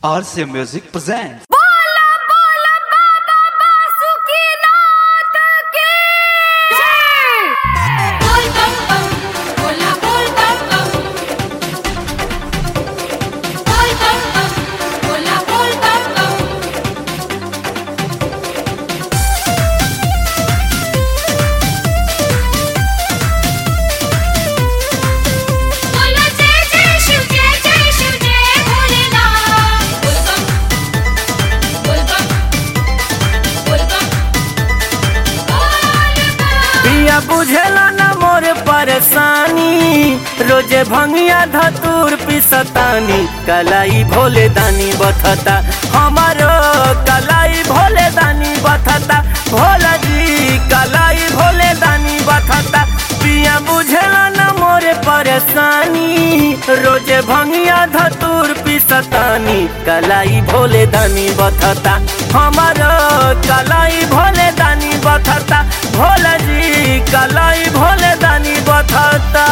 RCA Music presents. बोला बोला बाबा बासुकीनाथ की जय बोल बम बम बोला बोल बम बम बोल बम बम बोला बोल बम बम बोला जय जय शिव जय जय शिव जय भोलेनाथ बोल बम बोल बम बोल बम बोल बम पिया बुझेला न मोर परेशानी रोजे भंगिया धतूर पिसतानी कलाई भोले दानी बथता हमारो कलाई भोले दानी बथता भोला जी कलाई भोले दानी बथता पिया बुझेला न मोर परेशानी रोजे भंगिया धतूर पिसतानी कलाई भोले दानी बथता हमारो कलाई भोले दानी बथता भोला जी कलाई भोले दानी बथता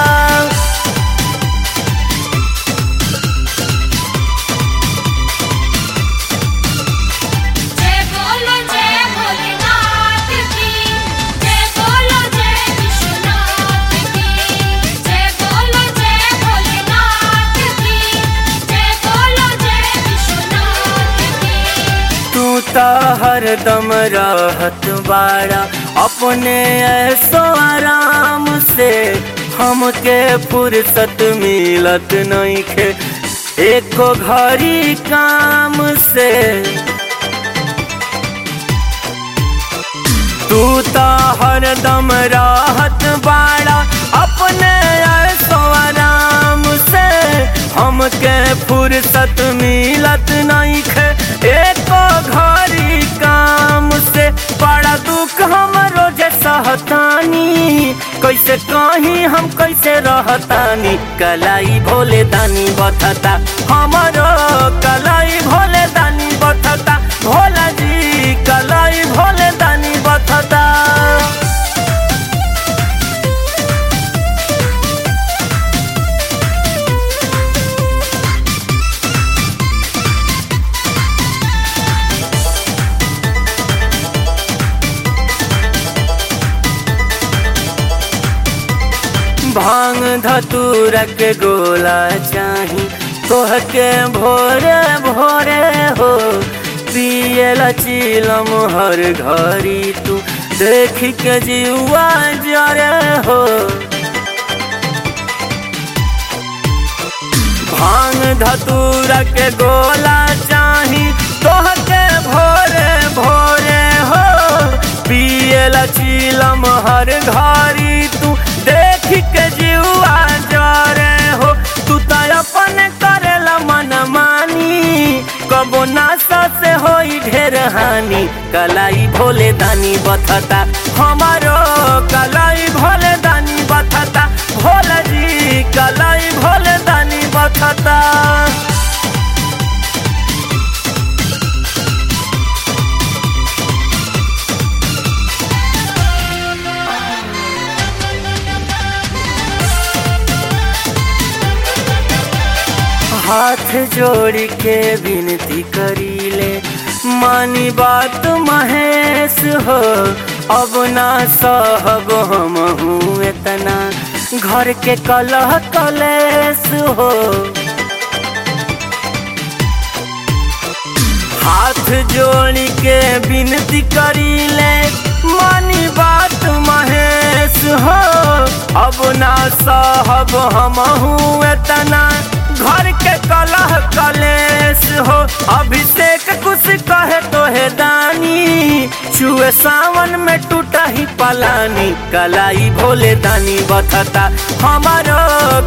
जय बोलो जय भोलेनाथ की जय बोलो जय विश्वनाथ की जय बोलो जय भोलेनाथ की जय बोलो जय विश्वनाथ की तू तो हरदम रहत बाड़ा अपने ऐसो आराम से हमके फुर्सत मिलत नहीं खे एको घड़ी काम से तू तो हरदम राहत बाड़ा अपने ऐसो आराम से हमके फुर्सत मिलत नहीं खे एको घड़ी काम से बड़ा दुख हम रोजे सहतानी कैसे कहीं हम कैसे रहतानी कलाई भोले दानी बथता हमारो कलाई भोले दानी बथता भोला जी कलाई भोले दानी बथता भांग धतूरा के गोला चाही तोह के भोरे भोरे हो पियला चिलम हर घड़ी तू देख के जीवा जरे हो भांग धतूरा के गोला चाही तोह के भोरे भोरे हो पियला चिलम हर घड़ी तू देख के जीवा जरे हो तू तो अपन करेला मन मानी कबो नासा से होई ढेर हानि कलाई भोले दानी बथता हमारो कलाई भोले दानी बथता भोला जी कलाई भोले दानी बथता हाथ जोड़ के विनती करीले मानी बात महेश हो अब ना सहब हम हूँ इतना घर के कलह कलेश हो हाथ जोड़ के विनती करीले मानी बात महेश हो अब ना सहब हम हूँ इतना घर के कलह कलेश हो अभिषेक कुछ कहे तो है दानी छुए सावन में टूटा ही पलानी कलाई भोले दानी बथता हमारो